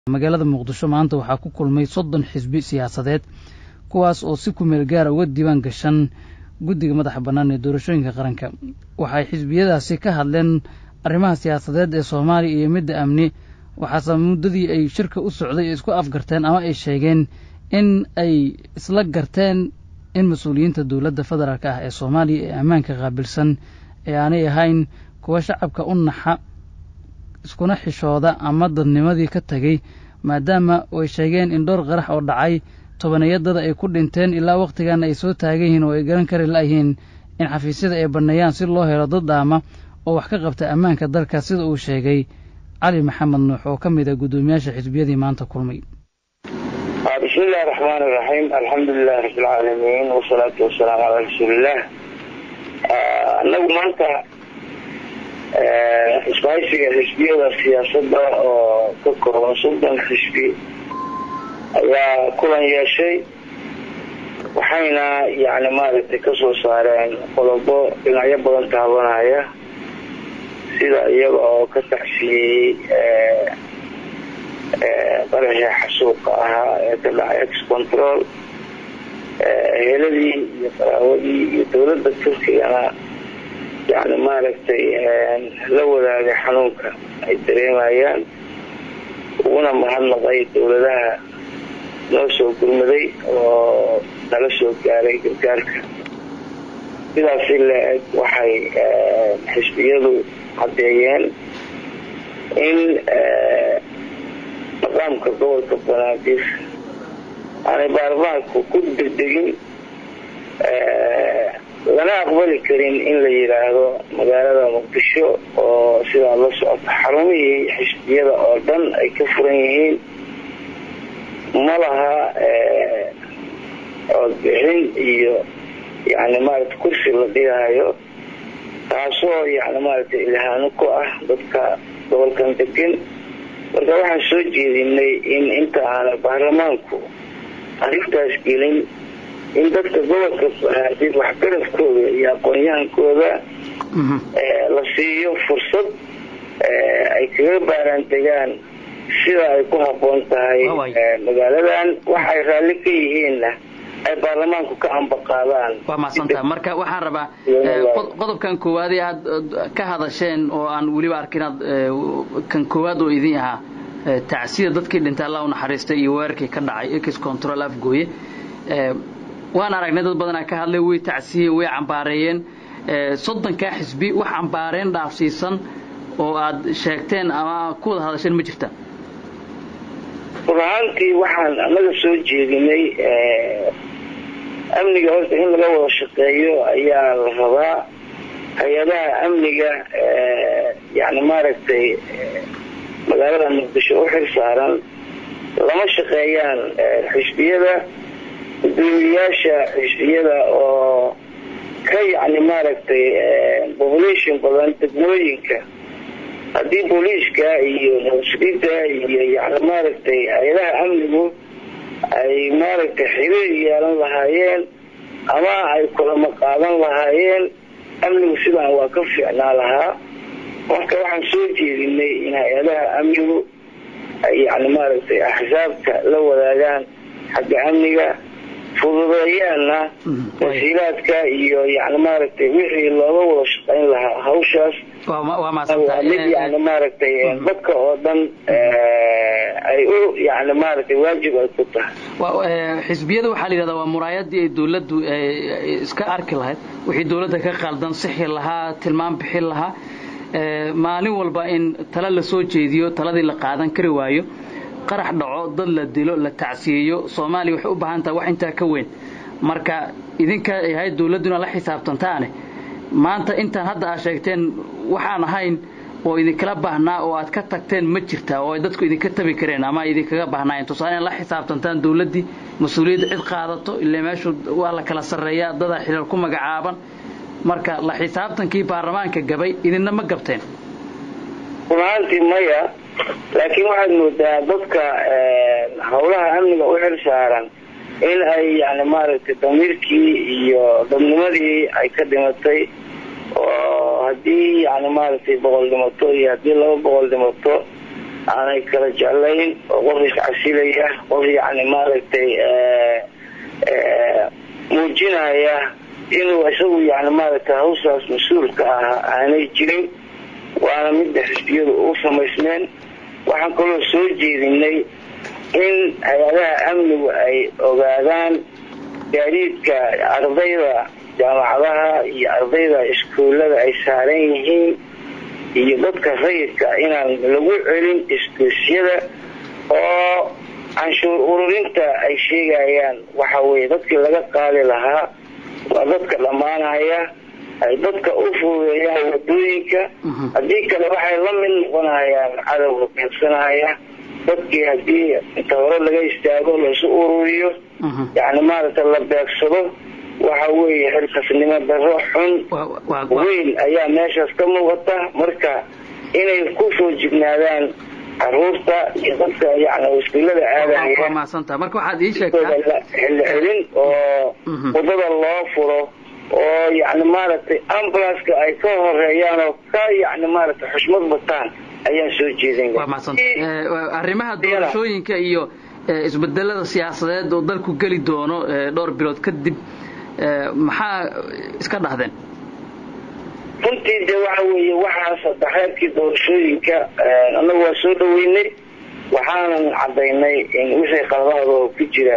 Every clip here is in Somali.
magaalada muqdisho maanta waxaa ku kulmay soddon xisbi siyaasadeed kuwaas oo si kumeel gaara uga diiwaan gashan guddiga madaxa bannaan ee doorashooyinka qaranka waxay xisbiyadaasi ka hadleen arrimaha siyaasadeed ee soomaaliya iyo midda amni waxaase muddadii ay shirka u socday ay isku afgarteen ama ay sheegeen in ay isla garteen in mas-uuliyiinta dowladda federaalk ah ee soomaaliya ee ammaanka qaabilsan ee aanay ahayn kuwa shacabka u naxa iskuna xishooda ama dadnimadii ka tegey maadaama ay sheegeen in dhowr qarax oo dhacay tobaniyadada ay ku dhinteen ilaa wakhtigaana ay soo taagan yihiin oo ay garan kari la'yihiin in xafiisyada ay banneeyaan si loo helo dad daama oo wax ka qabta ammaanka dalka sida uu sheegay cali maxamed nuux oo ka mid a guddoomiyaasha xisbiyadii maanta kulmay bismi illahi raxmaan iraxiim alxamdulilahi rabbilcaalamiin wasalaatu wasalaamu calaa rasuuliillah anagu maanta isbahaysiga xisbiyada siyaasadda oo ka kooban soddon xisbi ayaa kulan yeeshay waxayna yani maaragtay kasoo saareen qodobo dhinacyo badan taabanaya sida iyaga oo ka tacsiyey qaraxii xasuuqa ahaa ee ka dhacay ex control heladii iyo qaraawadii iyo dowladda turkigana yani maaragtay la wadaagay xanuunka ay dareemayaan uguna mahadnaqay dowladaha noo soo gurmaday oo nala soo gaaray gargaarka sidaasi la-eg waxay xisbiyadu caddeeyeen in maqaamka gobolka banaadir aanay baarlamaanku ku degdegin lana aqbali karin in la yidhaahdo magaalada muqdisho oo sidaa la socota xarumihii xisbiyada oo dhan ay ka furan yihiin ma laha codbixin iyo yani maarata kursi la dhigahayo taasoo yani maaragtay ilhaano ku ah dadka gobolkan degan marka waxaan soo jeedinay in inta aana baarlamaanku arrintaas gelin in dadka gobolka banaadir waxgaradkooda iyo aqoon-yahankooda la siiyo fursad ay kaga baaraan degaan sida ay ku habboon tahay magaaladan waxay raalli ka yihiinna ay baarlamaanku ka ambaqaadaan waa mahadsanta marka waxaan rabaa qodobkan koowaad ee aad ka hadasheen oo aan weliba arkin aad kan koowaad oo idin ahaa tacsida dadkii dhintay allah u naxariistay iyo weerarkii ka dhacay ex control afgooye waan aragnay dad badanaa ka hadlay way tacsiyeen way cambaareeyeen soddonkaa xisbi wax cambaareen dhaafsiisan oo aad sheegteen ama ku wada hadasheen ma jirta run ahaantii waxaan anaga soo jeedinay amniga horta in laga wada shaqeeyo ayaa la rabaa hay-adaha amniga yani maaragtay magaalada muqdisho u xil saaran lama shaqeeyaan xisbiyada gudoomiyayaasha xisbiyada oo ka yani maaragtay population badan degmooyinka haddii booliiska iyo nabadsuginta iyo yani maaragtay hay-adaha amnigu ay maaragtay xiriir yeelan lahaayeen ama ay kulamo qaadan lahaayeen amnigu sidaan waa ka fiicnaa lahaa marka waxaan soo jeedinay in hay-adaha amnigu ay yani maaragtay axsaabta la wadaagaan xagga amniga fududeeyaanna wasiilaadka iyo yani maaragtay wixii looga wada shaqayn lahaa hawshaas waa mid yani maaragtay dadka oo dhan ay u yani maaragtay waajib ay ku tahay xisbiyada waxaa la yidhahdaa waa muraayadii ay dawladdu iska arki lahayd wixii dawladda ka qaldan sixi lahaa tilmaam bixin lahaa maalin walba in tala la soo jeediyo taladii la qaadan kari waayo qarax dhaco dad la dilo la tacsiyeeyo soomaaliya waxay u baahan tahay wax intaa ka weyn marka idinka ay ahayd dawladduna la xisaabtantaane maanta intaan hadda aad sheegteen waxaan ahayn oo idinkala baahnaa oo aad ka tagteen ma jirtaa oo ay dadku idinka tabi kareen ama idinkaga baahnaayeen tusaale in la xisaabtantaan dawladdii mas-uuliyadda cid qaadato ilaa meeshu waa la kala sarreeyaa dadaa xilal ku magacaaban marka la xisaabtankii baarlamaanka gabay idinna ma gabteen runaantii maya laakiin waxaad moodaa dadka howlaha amniga u xil saaran in ay yani maaragtay damiirkii iyo dadnimadii ay ka dhimatay oo haddii yani maaragtay boqol dhimato iyo haddii laba boqol dhimato aanay kala jeclayn oo qof iscasilaya qof yacni maaragtay muujinaya inuu isagu yani maaragtay hawsaas mas-uulka ah aanay jirin waana midda xisbiyadu u samaysmeen waxaan kaloo soo jeedinay in hay-adaha amnigu ay ogaadaan gaadiidka ardayda jaamacadaha iyo ardayda iskuullada ay saaran yihiin iyo dadka rayidka inaan lagu celin iskuusyada oo canshuur ururinta ay sheegayaan waxa weye dadkii laga qaadi lahaa waa dadka dhammaanaya ay dadka u fuudeeyaan wadooyinka haddii kale waxay la mid noqonayaan cadowga beegsanaya dadkii haddii inta hore laga istaago laisu ururiyo yani maaragta la beegsado waxa weeye xilkasnimo daro xun weyn ayaa meeshaas ka muuqata marka inay ku soo jignaadaan caruurta iyo dadka yani iskuullada aadaya marka waxaad ii sheegtaa xilli celin oo wadada loo furo oo yani maaragtay ambulanska ay ka horeeyaan oo ka yani maaragtay xushmad bataan ayaan soo jeedin arrimaha doorashooyinka iyo isbedelada siyaasadeed oo dalku geli doono dhowr bilood kadib maxaa iska dhahdeen runtii de waxa weeye waxaa saddexeedkii doorashooyinka annagu waa soo dhaweynay waxaanan cadaynay in wixii qaladaada oo ku jira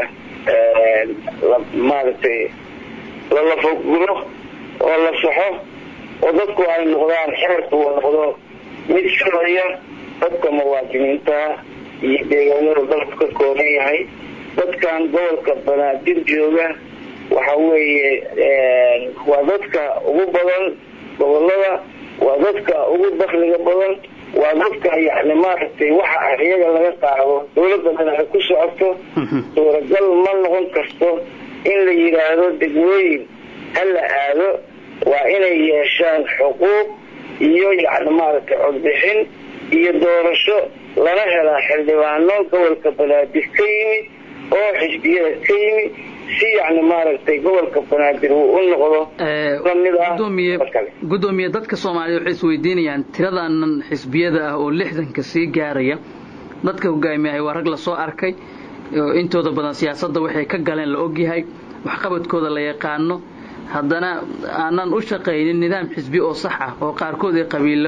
maaragtay lalafoguro oo la saxo oo dadku ay noqdaan xeerku uu noqdo mid sharciya dadka muwaadiniinta iyo deegaanada dalku ka kooban yahay dadkan gobolka banaadir jooga waxa weeye waa dadka ugu badan gobolada waa dadka ugu dakliga badan waa dadka yani maaragtay waxa iyaga laga qaado dawladda dhan ay ku socoto suuragal ma noqon karto in la yidhaahdo degmooyin ha la aado waa inay yeeshaan xuquuq iyo yani maaragtay codbixin iyo doorasho lana helaa xildhibaano gobolka banaadir ka yimid oo xisbiyada ka yimid si yani maaragtay gobolka banaadir uu u noqdo lamid ah gudoomiye dadka soomaaliya waxay isweydiinayaan tiradaanan xisbiyada ah oo lixdanka sii gaaraya dadka hogaamiyahay waa rag lasoo arkay intooda badan siyaasadda waxay ka galeen la ogyahay waxqabadkooda la yaqaano haddana aanan u shaqaynin nidaam xisbi oo sax ah oo qaarkood ay qabiilo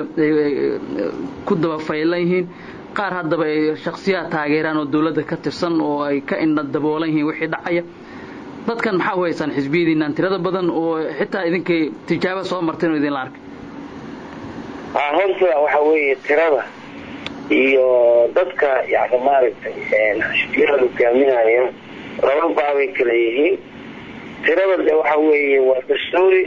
ku daba faylan yihiin qaar haddaba ay shaksiyaad taageeraan oo dawladda ka tirsan oo ay ka indha daboolan yihiin wixii dhacaya dadkan maxaa u haysaan xisbiyadiinaan tirada badan oo xitaa idinkay tijaabo soo marteen oo idinla arkay horta waxa weeye tirada iyo dadka yani maaragtay xisbiyada hogaaminaya laba baabay kala yihiin tirada de waxa weeye waa dastuuri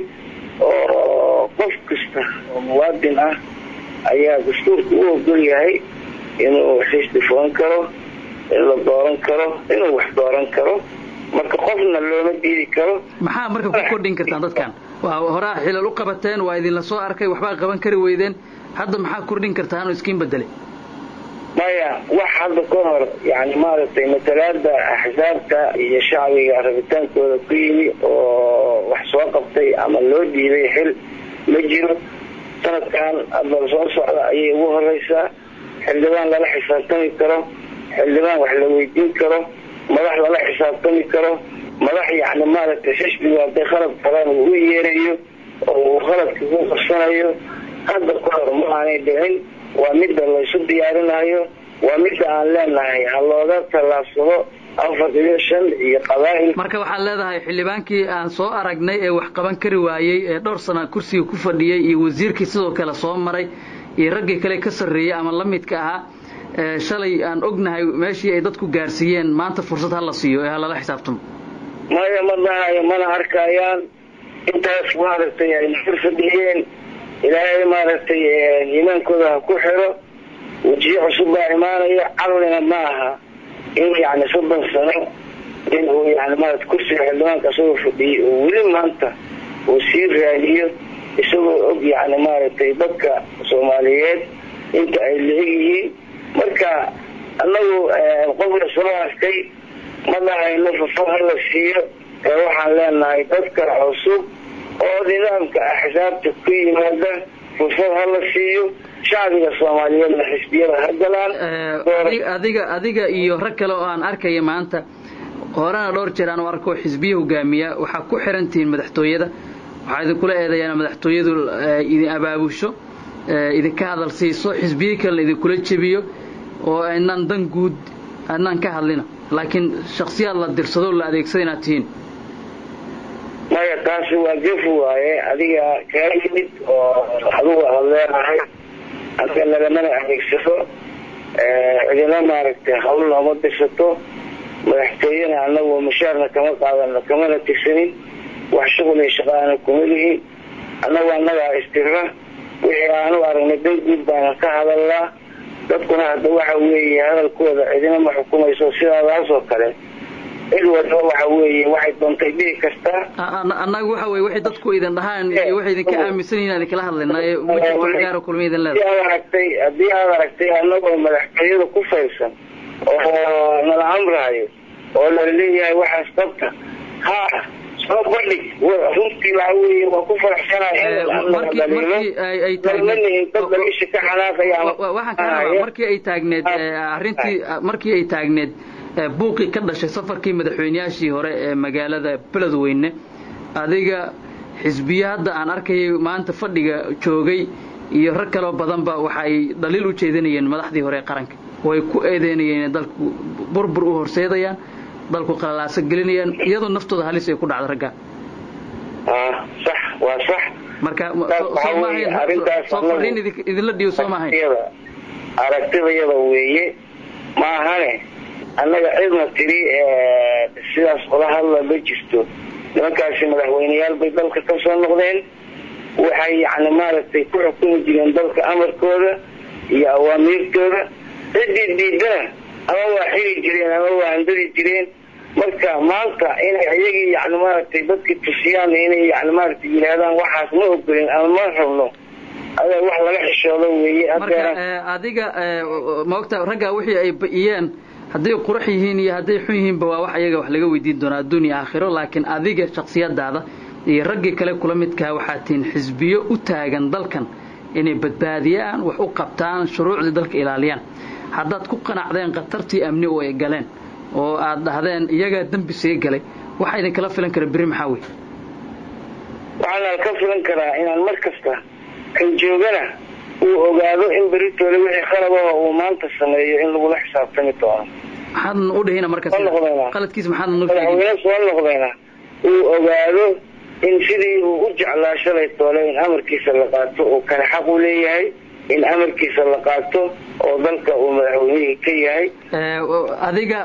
oo qof kasta oo muwaadin ah ayaa dastuurka u ogol yahay inuu xisbi furan karo in la dooran karo inuu wax dooran karo marka qofna looma diidi karo maxaa marka ku kordhin kartaan dadkan waa horaa xilal u qabateen waa idinla soo arkay waxbaa qaban kari weydeen hadda maxaa kordhin kartaan oo iskiin bedelay maya wax hadda ka hor yani maaragtay matalaada axsaabta iyo shacbiga rabitaankooda ku yimi oo wax soo qabtay ama loo dhiibay xil ma jiro sanadkan hadda soo socda ayay ugu horeysaa xildhibaan lala xisaabtami karo xildhibaan wax la weydiin karo madax lala xisaabtami karo madax yani maaragtay xisbiga haday khalad qalaan uu u yeerayo oo uu khaladka ku qarsanayo hadda ka hor ma aanay dhicin waa midda laysu diyaarinayo waa midda aan leenahay ha looga tallaabsado afar iyo shan iyo qabaa'il marka waxaad leedahay xildhibaankii aan soo aragnay ee wax qaban kari waayey ee dhowr sana kursiga ku fadhiyey iyo wasiirkii sidoo kale soo maray iyo raggii kale ka sarreeyey ama la midka ahaa shalay aan ognahay meeshii ay dadku gaarsiiyeen maanta fursad ha la siiyo ee ha lala xisaabtamo maya ma dhahayo mana arkayaan intaas maaragtay ay fur fadhiyeen ilaahay maaragtay iimaankooda ha ku xiro wejiyo cusub baa imaanaya caqlina ma aha in yani soddon sano in uu yani maarata kursiga xildhibaanka isagoo fadhiyey oo weli maanta uu sii raadiyo isagoo og yani maaragtay dadka soomaaliyeed inta ay la-eg yihiin marka annagu qofka soo arkay ma dhahayno fafo hala siiyo ee waxaan leenahay dadka cusub oo nidaamka axsaabta ku yimaada fursad hala siiyo shacbiga soomaaliyeedna xisbiyada ha galaan adiga adiga iyo rag kale oo aan arkaya maanta horena dhowr jeer aan u arko xisbiya hogaamiya waxaa ku xirantihiin madaxtooyada waxaa idinkula eedayaan madaxtooyadu idin abaabusho idinka hadal siiso xisbiye kalena idinkula jebiyo oo aynaan dan guud adnaan ka hadlina laakiin shaksiyaad la dirsado la adeegsada inaad tihiin maya taasi waa gefu waaye adiga kaa yimid oo adugu aad leedahay anaga nagamana adeegsado cidina maaragtay hawl nooma dirsato madaxtooyena anagu mushaarna kama qaadano kamana tirsanin wax shuqul iyo shaqaana kuma lihin annagu annagaa istira wixii aanu aragnay dan guud baanan ka hadalnaa dadkuna hadda waxa weeye hadalkooda cidina ma xukumayso sidaadaas oo kale cid walba waxa weeye waxay doontay dhihi kartaa annagu waxa weye waxay dadku idin dhahaan iyo waxay idinka aaminsan yihin aan idinkala hadlayna ee ma jirto gaaro kulma idin leedahay aad aragtay haddii aad aragtay annagoo madaxtooyada ku fayrsan oo nala amrahayo oo la leeyahay waxaas qabta ha soo bandhig runtii waxa weeye waa ku faraxsanahay dad dhalisha ka xanaaqaya markii ay taagneed arrintii markii ay taagneed buuqii ka dhashay safarkii madaxweyneyaashii hore ee magaalada beledweyne adiga xisbiye hadda aan arkayay maanta fadhiga joogay iyo rag kaloo badanba waxa ay dhaliil u jeedinayeen madaxdii hore ee qaranka way ku eedeynayeen inay dalku burbur u horseedayaan dalku qalaalaaso gelinayaan iyadoo naftooda halis ay ku dhacdo ragga sax waa sax marka soo fariin idinla dhiibo soo maahayn aragtidayada weeye maahane annaga cidna tiri sidaas ola hadla ma jirto nimankaasi madaxweyneyaal bay dalka ka soo noqdeen waxay yani maaragtay ku xukumi jireen dalka amarkooda iyo awaamiirtooda ciddii diidana ama waa xiri jireen ama waa handadi jireen marka maanta inay iyagii yani maaragtay dadkii tusiyaan inay yani maaragtay yidhaahdaan waxaas ma ogolin ama ma rabno adaa wax laga xishoodo weeye marka adiga maogta ragga wixii ay ba'iyeen hadday qurux yihiin iyo hadday xun yihiinba waa wax ayaga wax laga weydiin doonaa adduunya aakhiro laakiin adiga shaksiyadaada iyo raggii kale kula midkaa waxaa tihiin xisbiyo u taagan dalkan inay badbaadiyaan wax u qabtaan shuruucdii dalka ilaaliyaan haddaad ku qanacdeen khatartii amni oo ay galeen oo aad dhahdeen iyagaa dembi see galay waxa idinkala filan kara berri maxaa wey waxaana ka filan karaa inaan mar kasta kan joogana uu ogaado in beritoole wixii khalabaha uu maanta sameeyo in lagula xisaabtami doono maxaadna u dhihina marka qaladkiisa maxaadna madaxweyne soo noqdayna uu ogaado in sidii uu u jeclaa shalay toole in amarkiisa la qaato uu kale xaq u leeyahay in amarkiisa la qaato oo dalka uu madaxweynihii ka yahay adiga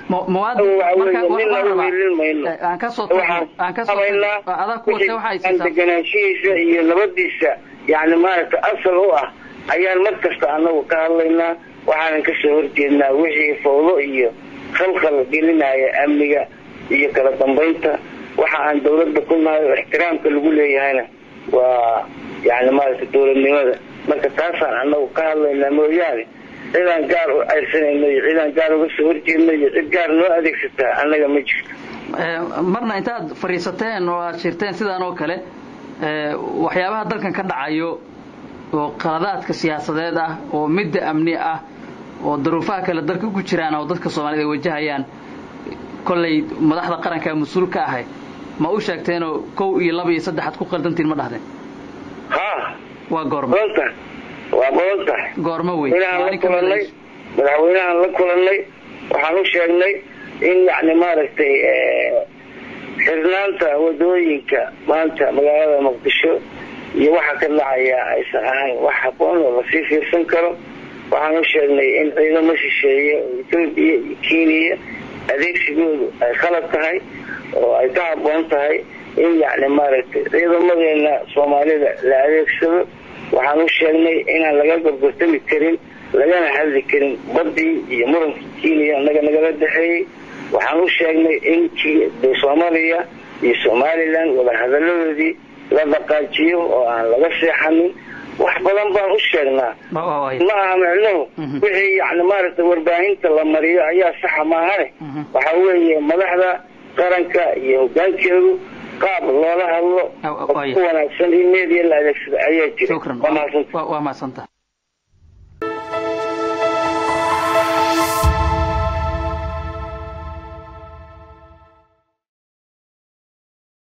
deganaanshihiisa iyo nabadiisa yani maaragtay asal u ah ayaan mar kasta anagu ka hadlaynaa waxaanan kasoo horjeednaa wixii fawdo iyo khalkhal gelinaya amniga iyo kala dambaynta waxa aan dawladda ku nahay oo ixtiraamka lagu leeyahayna waa yani maaragtay dawladnimada marka taasaan anagu ka hadlaynaa mooyaane cidaan gaar u ceyrsanayno iyo cidaan gaar uga soo horjeedno iyo cid gaar noo adeegsataa annaga ma jirto marna intaad fadhiisateen oo aad shirteen sidaan oo kale waxyaabaha dalkan ka dhacayo oo qaladaadka siyaasadeed ah oo midda amni ah oo daruufaha kale dalka ku jiraan oo dadka soomaaliyed ay wajahayaan kollay madaxda qaranka mas-uul ka ahay ma u sheegteenoo kow iyo laba iyo saddexaad ku qaldantiin ma dhahdeen ha waa goorma waa badan tahay goormo wey la kulanay madaxweynahaan la kulanay waxaan u sheegnay in yani maaragtay xirnaanta wadooyinka maanta magaalada muqdisho iyo waxa ka dhacaya aysan ahayn wax haboon oo lasii fiirsan karo waxaan u sheegnay in ciidamo shisheeye oo etoobiya iyo kenya adeegsigoodu ay khalad tahay oo ay ka haboon tahay in yani maaragtay ciidamadeena soomaalida la adeegsado waxaan u sheegnay inaan laga gorgortami karin lagana hadli karin badii iyo murankii kenya naga nagala dhexeeyey waxaan u sheegnay in soomaaliya iyo somalilan wadahadaladoodii la dhaqaajiyo oo aan laga seexanin wax badan baan u sheegnaa ma aha micnuhu wixii yani maaragtay warbaahinta la mariyo ayaa saxa maahane waxa weeye madaxda qaranka iyo hogaankeedu qaab loola hadlo ku wanaagsan in media la adeegsado ayaa jira waa mahadsantaha